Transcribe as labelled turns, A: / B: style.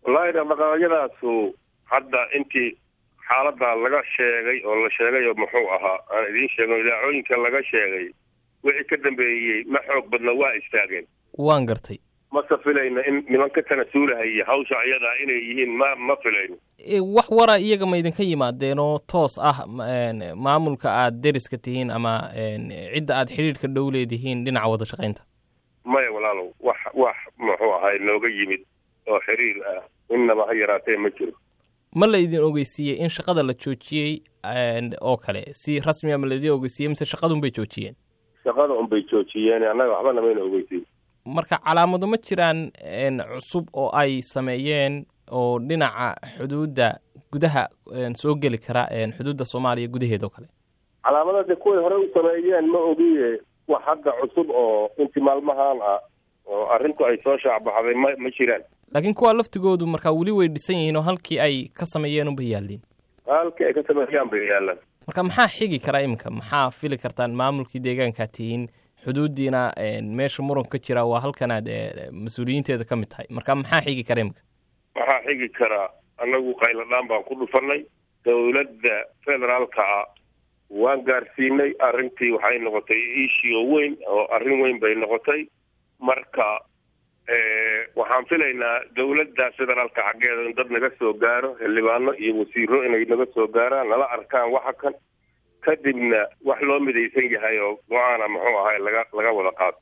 A: wallaahi dhaqdhaqaaqyadaasu hadda intii xaaladda laga sheegay oo la sheegay oo muxuu ahaa aan idiin sheegno idaacooyinka laga sheegay wixii ka dambeeyey ma xoog badna waa istaageen
B: waan gartay
A: mase filayno in nimanka tanasuulahaya hawsha ayadaa inay yihiin ma ma filayno
B: wax wara iyaga ma idinka yimaadeen oo toos ah maamulka aad deriska tihiin ama cidda aad xidhiidhka dhow leedihiin dhinaca wada shaqaynta
A: maya walaalow wax wax muxuu ahay nooga yimid oo xiriir ah innaba ha yaraatee ma jiro
B: ma la idin ogeysiiyey in shaqada la joojiyey oo kale si rasmiga ma laidin ogeysiiyey mise shaqadunbay joojiyeen
A: shaqada unbay joojiyeen annaga waxba namayna ogeysiin
B: marka calaamado ma jiraan cusub oo ay sameeyeen oo dhinaca xuduudda gudaha soo geli kara xuduudda soomaaliya gudaheeda oo kale
A: calaamadada kuway hore u sameeyeen ma ogiye wax hadda cusub oo intii maalmahan ah oo arrintu ay soo shaacbaxday ma ma jiraan
B: laakiin kuwa laftigoodu markaa weli way dhisan yihiin oo halkii ay ka sameeyeen unbay yaalliin
A: halkii ay ka sameeyaan bay yaallaan
B: marka maxaa xigi karaa iminka maxaa fili kartaan maamulkii deegaankaa tihiin xuduuddiina meesha muranka ka jira waa halkanaad mas-uuliyiinteeda ka mid tahay marka maxaa xigi kara iminka
A: waxaa xigi karaa annagu qayladhaan baan ku dhufanay dowladda federaalka ah waan gaarsiinay arrintii waxay noqotay iishio weyn oo arrin weyn bay noqotay marka waxaan filaynaa dowladda federaalka xaggeeda in dad naga soo gaaro xildhibaano iyo wasiiro inay naga soo gaaraan nala arkaan waxa kan kadibna wax loo midaysan yahay oo go-aana muxuu ahay laga laga wada qaato